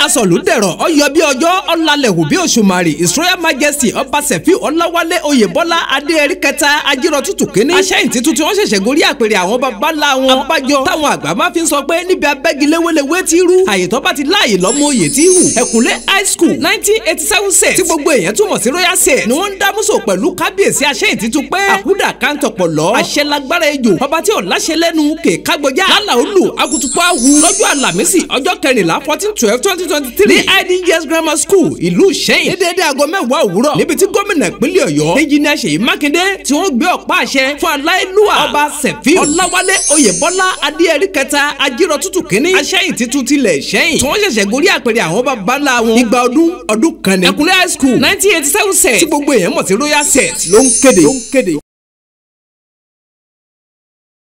sọ̀lú dẹ̀rọ̀ ọyọ bí ọjọ́ ọ̀làlẹ̀ hù bí òṣùmàrè his royal majesty ọba sẹ̀fí ọláwálé oyèbọ́lá adéẹrí kẹta ajírọ̀ tútù kínní aṣẹ́yìntì tuntun wọ́n ṣẹ̀ṣẹ̀ gorí àpèrè àwọn baba ńlá wọn abájọ táwọn àgbà máa fi ń sọ pé níbi abẹ́giléwéléwé ti rú àyè tó bá ti láàyè lọ́mọ oyè tí hù ẹ̀kúnlé high school nineteen eighty seven set tí gbogbo èèyàn túmọ̀ sí royal set ni wọ́n ń dámúsò pẹ̀lú kábíyèsí aṣẹ́yìntì tún pé àkúdà kántọ̀pọ̀ lọ àṣẹ lágbára ejò ọba tí ò láṣẹ lẹ́nu kè kágbọ́já lálà olù akutupu awu lọ́jọ́ àlàmísì ọjọ́ kẹrìnlá fourteen twelve twenty twenty three ní idgs grammar school ìlú ìṣẹ́yìn ní déédéé aago mẹ́wàá òwúrọ̀ níbi tí gómìnà ìpínlẹ̀ ọ̀yọ́ engineer ṣèyí mákindé tí wọ́n gbé ọ̀pá àṣẹ fún aláìlúwà ọba sẹ̀fí ọláwálé oyèbọ́lá adéẹrí kẹta ajírọ̀ tútù kínní aṣẹ́yìn títún tilẹ̀ ìṣẹ́yìn tí wọ́n ṣẹ̀ṣẹ̀ gorí àpèrè àwọn baba ńlá wọn igba ọdún ọdún kan ní ẹkùnlé high school nineteen eighty seven set tí gbogbo èèyàn mọ̀ sí royal set ló ń kéde.